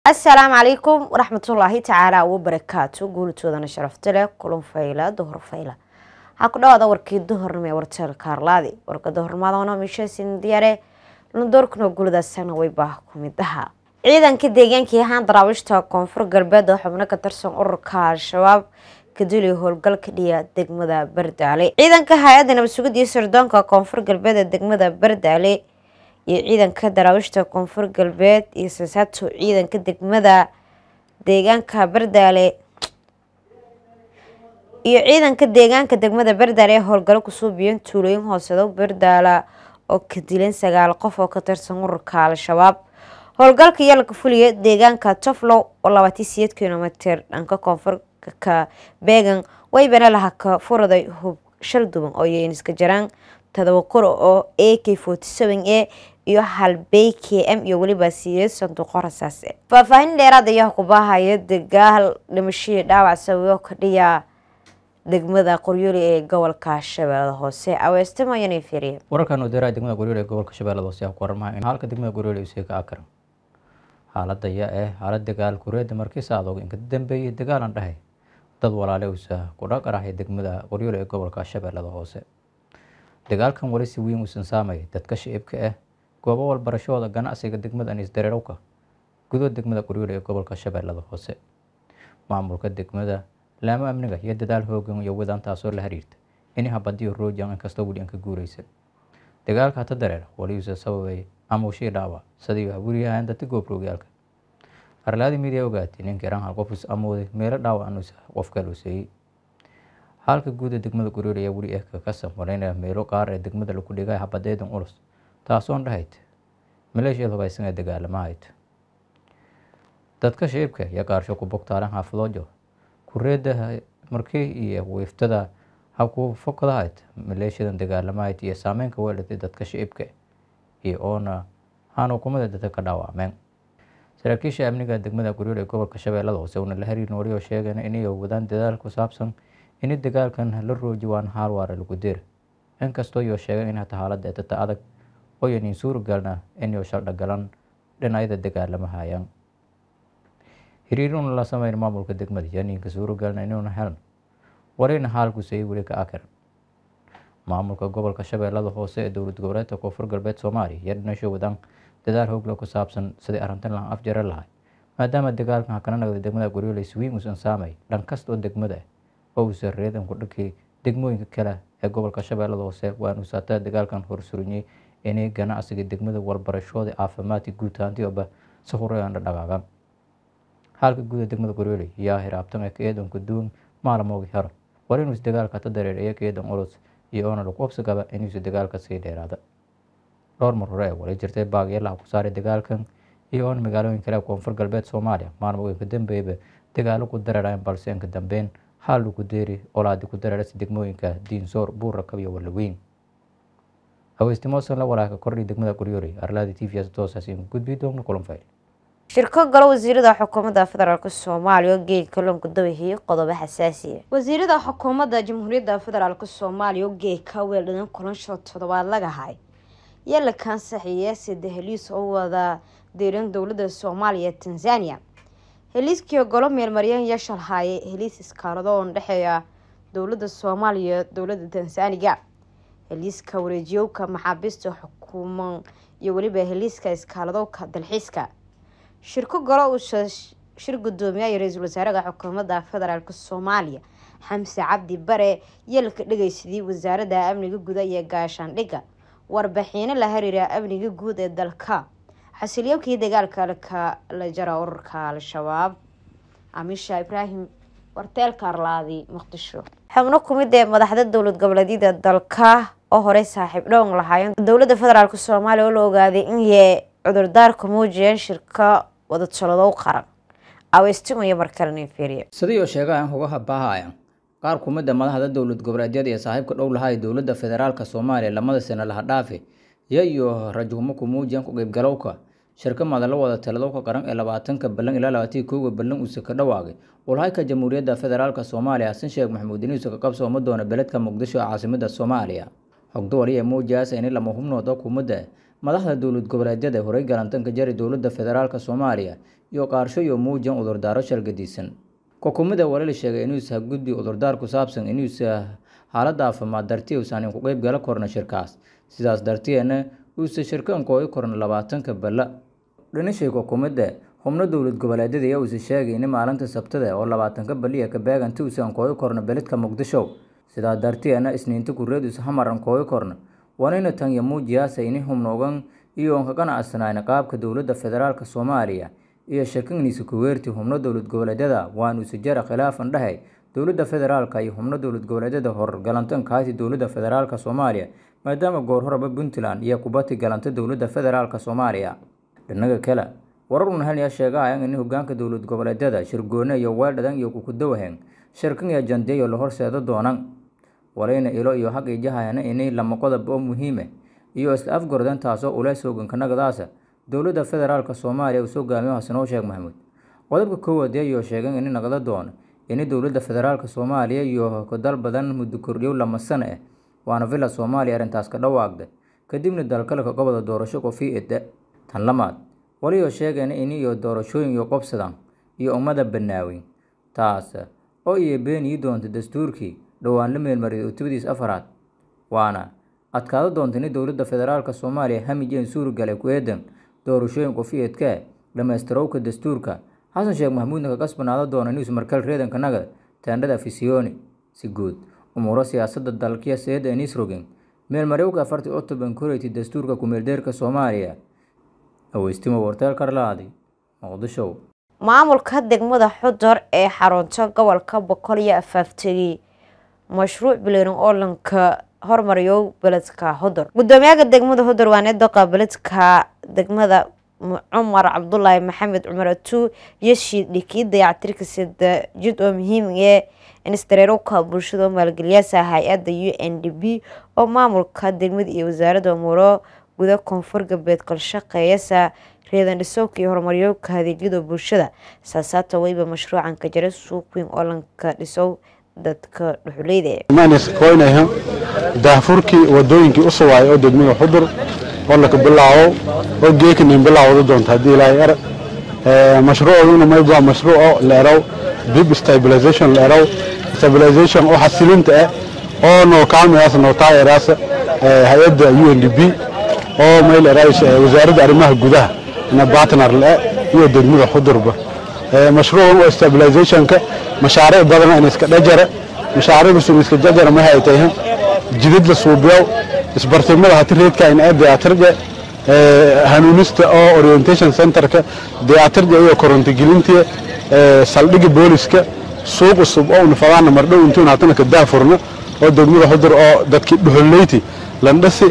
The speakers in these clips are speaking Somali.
asalaamu calaykum waraxmatullaahi tacaala wabarakaatu guulitoodana sharafta leh kulan fayla duhur fayla waxaa ku dhawaada warkii duhurnimo ee warteelka arlaadi warka duhurnimadana mishasin diyaare lundoorkuna guuladaasana wayba ku mid ahaa ciidanka deegaankii ahaan daraawiishta koonfur galbeed oo xubno ka tirsan ururka al-shabaab kaduli howlgalka dhiya degmada bardaale ciidanka hay-adda nabad sugid iyo sirdoonka koonfur galbeed ee degmada bardaale iyo ciidanka daraawiishta koonfur galbeed iyo sasaato ciidanka degmada deegaanka bardaale iyo ciidanka deegaanka degmada bardaale ee howlgalo kusoo biyeen tuulooyin hoosedo bardaala oo ka dilan sagaal qof oo ka tirsan ururka al-shabaab howlgalka yalka fuliya deegaanka toflow oo labaatan siyeed kilomitr dhanka koonfurka beegan waybana laha ka furaday hub shal duban oo yeyniska jaraan todoba qor oo a k forty seven a iyo hal b k m iyo weliba siyeed sanduuqo rasaase faahfaahin dheeraad ayaa kubahaya dagaal dhimashadii dhaawac sawiyo ka dhiya degmada qoryooli ee gobolka shabeellada hoose aweestimayana fiiriye wararkan wadaaraha degmada qoryooli ee gobolka shabeellada hoose ayaa ku waramaha in halka degmada qoryooli uu ka akaran xaalada ayaa ah xaalad dagaal kureeda markiisa adoog inka dambeeyay dagaalan dhahay dad walaale uusa ku dhaqarahay degmada qoryooli ee gobolka shabeellada hoose dagaalkan wali si weyn uusan saamay dadka shicibka ah goobo walbarashooda ganacsiga degmada aniis dareerowka gudood degmada qoryooli ee gobolka shabeellada hoose maamulka degmada laamo amniga iyo dadaal hoogan iyo wadaan taasoo la xiriirta ini habadiyo roojan inkastoo weli aan ka guureysan dagaalka hata dareer wali uusa sababay amuushii dhaawac sidii weli ahaan dadka goobroogyaalka arlaadi midiya ogaatay ninka iraan hal qof is amooday meelo dhaawac anuusa qof kale useeyey halka guuda degmada qoryooli ayaa weli eh ka samaraynaya meelo qaar ee degmada lagu dhigay habadeedan culus taasoon dhahayd maleeshiyad hubaysan ee dagaalamahayd dadka shicibka iyo qaarsho ku bogtaalan xaafadoojo kureeda markii iyo wiiftada habku fokadahayd maleeshiyadan dagaalamahayd iyo saameynka weelatay dadka shicibka iyo oona aan hukumada dadka ka dhaawacmeen saraakiisha amniga degmada qoryooli ee gobolka shabeellada hoose uuna la xiriirin wali oo sheegeen inay wadaan dadaal ku saabsan ini dagaalkan la rooji waan haal waara lagu dir inkastoo iyo sheegeen in hata xaaladda ee data adag ooyanin suuragalna inay shaldhagalan dhinacyada dagaalamahayaan hiriiruna la sameyn maamulka degmada yaninka suuragalna inuuna helan warina haalkusay weli ka akaran maamulka gobolka shabeellada hoose ee dowlad goboleedka koonfur galbeed soomaaliya iyo dhinasho wadaan dadaal hoogla ku saabsan sidii arrintan lahan afjare lahay maadaama dagaalkan hakana nagda degmada qoryooley swiin uusan saamay dhan kasta oo degmada oo uusan reedan ku dhankii degmooyinka kale ee gobolka shabeellada hoose waan uusaataa dagaalkan horsuriyey inay ganacsiga degmada walbarashooda caafimaadka guud ahaantiiba si horeyaan dhaqaagan halka guuda degmada qoryooley yaa hiraabtan ee ka eedanka duwan maalmoogi hero war inuus dagaalka ta dareer iyo ka eedan culus iyo oona lagu qabsi qaba inuusa dagaalka sii dheeraada dhowr mar hore ee wali jirtay baagyeelaha ku saaray dagaalkan iyo oona magaalooyin kale koonfur galbeed soomaaliya maalmooyinka dambeeyaba dagaalo ku dareerayn balse inka dambeyn xaal lagu deeri olaadi ku dareerasa degmooyinka diinsoor buurrakab iyo walaweyn haweystimosan la walaaka kordhi degmada qoryooley arlaadi t v s toosaasiin gudbi doogna kulan fayl shirko galo wasiirada xukuumadda federaalk soomaaliya oo geedka loonku dawahiyey qodobo xasaasiya wasiirada xukuumadda jamhuuriyadda federaalk soomaaliya oo geedka weeldhadan kulansho toddobaad lagahay yaa la kaansaxiya sida heliis oo wada diiran dowladda soomaaliya tanzania heliiskii golo meelmaryan iyo shalhaaye heliis iskaalado oo dhexeeya dowladda soomaaliya dowladda tansaaniga heliiska wareejiyowka maxaabiista xukuuman iyo weliba heliiska iskaaladowka dalxiiska shirko golo uusa shir gudoomiyaha ra-iisul wasaaraha xukuumadda federaalk soomaaliya xamse cabdi bare yeelka dhegeysadii wasaaradda amniga guda iyo gaashaandhigga warbaxiino la xiriira amniga guud ee dalka xasiliyowkii dagaalka laka la jara ururka al-shabaab amisha ibraahim warteelka arlaadi muqdisho xubno kumid ee madaxda dowlad goboleedyada dalka oo horey saaxiib dhown lahaayeen dowladda federaalk soomaaliya oo la ogaaday inay cudurdaarka muujiyeen shirka wadataladow qaran aweystimaya markalena fiiriye sidii oo sheegayan hugaha baahaya qaar kumida madaxda dowlad goboleedyada iyo saaxiibka dhow lahaa ee dowladda federaalk soomaaliya lamada sano laha dhaafi iyo iyo rajuumo ku muujiyan ku qeybgalowka shirka madalo wada taladowka qaran ee labaatanka ballan ilaa labaatanki kowga ballan uuse ka dhawaaqay walhayka jamhuuriyadda federaalk soomaaliya xasan sheekh maxamuud iniisa ka qabsooma doona beledka muqdisho ee caasimada soomaaliya xogdo waliya muujiyaasa ini lama hubnooda kumada madaxda dowlad goboleedyada horey galantanka jari dowladda federaalk soomaaliya iyo qaarsho iyo muujan udurdaaro shalgadiisan xukuumadda walala sheegay inuusa gudbi udurdaar ku saabsan inuusa xaaladda caafimaad dartii uusan ku qeyb gala korna shirkaas sidaas darteena uusa shirkan koogi korna labaatanka balla dhinashay xukuumadda xubno dowlad goboleedyada ayaa uusa sheegay in maalinta sabtada oo labaatanka baliya ka beeganta uusan koogi korna beledka muqdisho sidaa darteena isniinta kureed uusa hamaran koogi korna wanayna tan iyo muujiyaasa ini humnoogan iyo oon ka qanacsanayn qaabka dowladda federaalk soomaaliya iyo shirkangiisa kuweerti xubno dowlad goboleedyada waanuusa jara khilaafan dhahay dowladda federaalka iyo xubno dowlad goboleedyada horgalantan kaasi dowladda federaalk soomaaliya maadaama goor horeba puntland iyo kubati galanta dowladda federaalk soomaaliya dhinaga kale warar unahelyaa sheegahayan in hogaanka dowlad goboleedyada shirgoone iyo weeldhadan iyo kukudawahen shirkan iyo jandiyayo la horseedo doonan walayna ilo iyo xaq ijahayana inay lama qodob oo muhiime iyo isla afgordan taasoo uleys hogankanagadaasa dowladda federaalk soomaaliya uu soo gaamiyo xasanoo sheekh maxamuud qodobka koowaad ayuu sheegay in naqdo doono in dowladda federaalk soomaaliya iyo dal badan muddo kordhiyow lama sano ah waana villa soomaaliya arrintaas ka dhawaaqda kadibna dalkalka goboda doorasho qofii ida tan lamaad waliyo sheegayna in iyo doorashooyin iyo qobsadan iyo ummada banaaweyn taas oo iyo beenii doonta dastuurkii dhowaan la meelmariyay utubadiis afaraad waana adkaado doonta in dowladda federaalk soomaaliya hamijeen suurigalay ku eedan doorashooyin qofiyeedka dhammaystirowka dastuurka xasan sheekh maxamuudna ka kasbanaado doona news markal reedanka nagad teendhada fisiyooni si guud umuuro siyaasadda dalkiya seeda enisrogen meelmarewka afartii octoban koreytay dastuurka kumeeldeerka soomaaliya aweystimo warteel karlaadi muqdisho maamulka degmada xudor ee xarunta gobolka boqol iyo afaaftegey mashruuc bileerin oo lanka hormariyo beledka hodor gudoomiyaha degmada hodor waa needoqa beledka degmada cumar cabdulaahi maxamed cumar atu iyo shiidhikii dayactirka sida jid oo muhiim ee instareerowka bulshada oo maalgeliyaasa hay-adda u n d b oo maamulka degmada iyo wasaaradda umuuro guda koonfur galbeed kalshaqeeyasa reedan dhisowka iyo horumaryooka adeegyada bulshada saasaata weyba mashruucan ka jira suuq weyn oo lanka dhisow dadka dhuxuleyda koynayha daahfurkii wadooyinkii u suwaay oo degmada xudur oo laka bilaabo oo geekinin bilaawda doonta haddii ilaahay er mashruucuna mayb waa mashruuco leerow dib stabilization leerow stabilization oo xasilinta ah oo noo kaamiyaas noo taageeraas hay-adda u n d b oo mayl erays wasaaradda arrimaha gudaha ina partner le iyo degmada xudurba mashruucan oo stabilizationka mashaariic badan in iska dhajara mashaariicdu iska jajara ma hay tahay jidad la suubiyow isbartimada hati reedka in ee dayaatirje hanuunista oo orientation centerka dayaatirje iyo koronto gelintiya saldhigga booliska suuq cusub oo nafadaana mardhow intuun hatana ka daafurno oo degmada xudur oo dadkii dhuxuleyti landhasi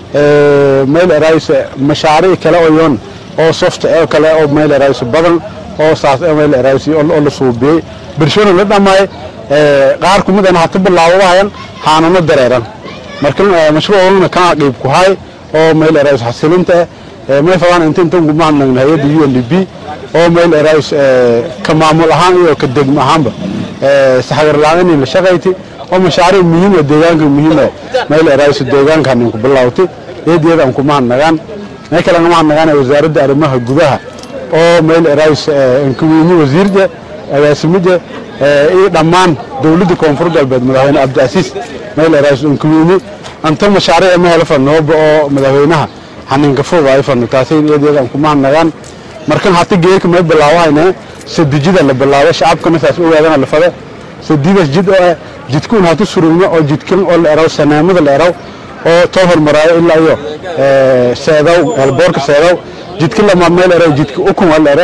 mayl erays mashaariic kale oo yoon oo soft ee kale oo mayl erays badan oo saas mayl erays oo la suubiyey bulshada la dhamay qaar kumid ah hata bilaawadayan haanano dareeran marka mashruucuna ka qayb ku hay oo mayl erays xasilinta may fadaan inta inta ugu mahadnaqin hay-adda u n d b oo mayl erays ka maamul ahaan iyo ka degmo ahaanba saxagar la-aan la shaqayti oo mashaariic muhiim ah deegaanka muhiim ah mayl erays deegaankan ku bilaawtay eedeeda aan ku mahadnaqaan may kale mahadnaqaan wasaaradda arrimaha gudaha oo mayl erays ankuweyni wasiirja agaasimida iyo dhammaan dowladda koonfur galbeed madaxweyne cabdicasiis mayl erays ankuweyni anta mashaariic ma helo fanooba oo madaxweynaha xaninka fog ay fano taasay eedeeda aan ku mahadnaqaan markan hata geerka may bilaawahayna sadijida la bilaabo shacabkana saas ogaadana la fada sadidas jid oo ah jidkuun hatu surugno oo jidkan oo la eraw sanaamada la eraw oo too hormaraayo ilaa iyo seedaw eelboorka seedaw jidka lama meel eraw jidka ukun waa la ere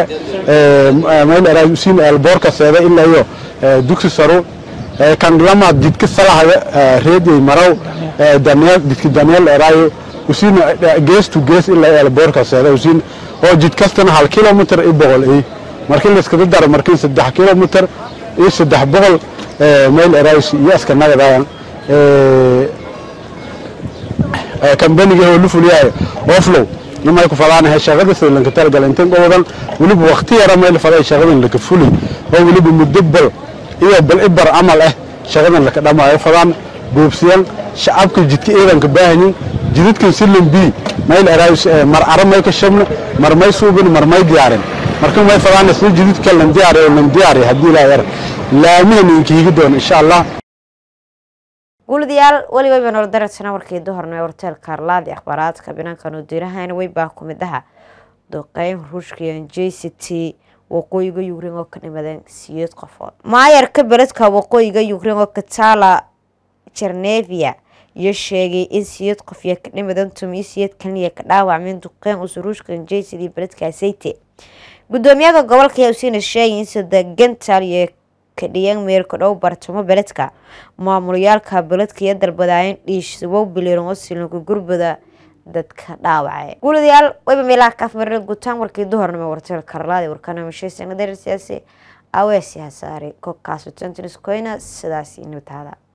meel eraw siin eelboorka seeda ilaa iyo dugsi saru kan lama jidka salahaya reedyay maraw daneel jidka daneel la eraayo usiin gees to gees ilaa eelboorka seeda usiin oo jid kastana hal kilomitr iyo boqol ay markii la iskada daro markii saddex kilomitr iyo saddex boqol meel erays iyo aska nagadayan kambaniga oo lu fuliyahay oflow nimay ku fadaanahay shaqada sida lanka talagala intan gobodan weliba waqti yara meel faday shaqadan laka fuli oo weliba muddo bal iyo bal ibar camal ah shaqadan laka dhamaayo fadaan buubsiyan shacabka jidka ciidanka baahanyin jidadkan silan bi meel erays mar ara may ka shabna mar may suubin mar may diyaarin marka may fadaan isla jididka lan diyaari oo lan diyaari haddii ilaahay ar laamihan idinka higi doono insha allah guuladayaal weliba baan ol daradsana warkii duhorna ee horteelka arlaadi akhbaaraadka binaankan u dirahayna way baa ku mid aha duqeyn ruushka iyo j c t waqooyiga ukrein oo ka dhimadeen siyeed qofood maayarka beledka waqooyiga ukrein oo katala jarnevia iyo sheegay in siyeed qof iyo ka dhimadan tumiyo siyeed kaliya ka dhaawacmeen duqeyn usa ruushka j c d beledka sayte gudoomiyaha gobolka ayaa usiina sheegay in sadagantal iyo kadhiyan meelka dhow bartamo beledka maamulayaalka beledka iyo dalbadaayeen dhiishsabow biliran oo silanka gurbada dadka dhaawacay guuladayaal wayba meelaha kaafmarina gutaan warkii duhornimo warteel karlaadi warkanamashaysanadar siyaasi aweesi hasaare kokaasutantiniskoyna sidaasi nabtaada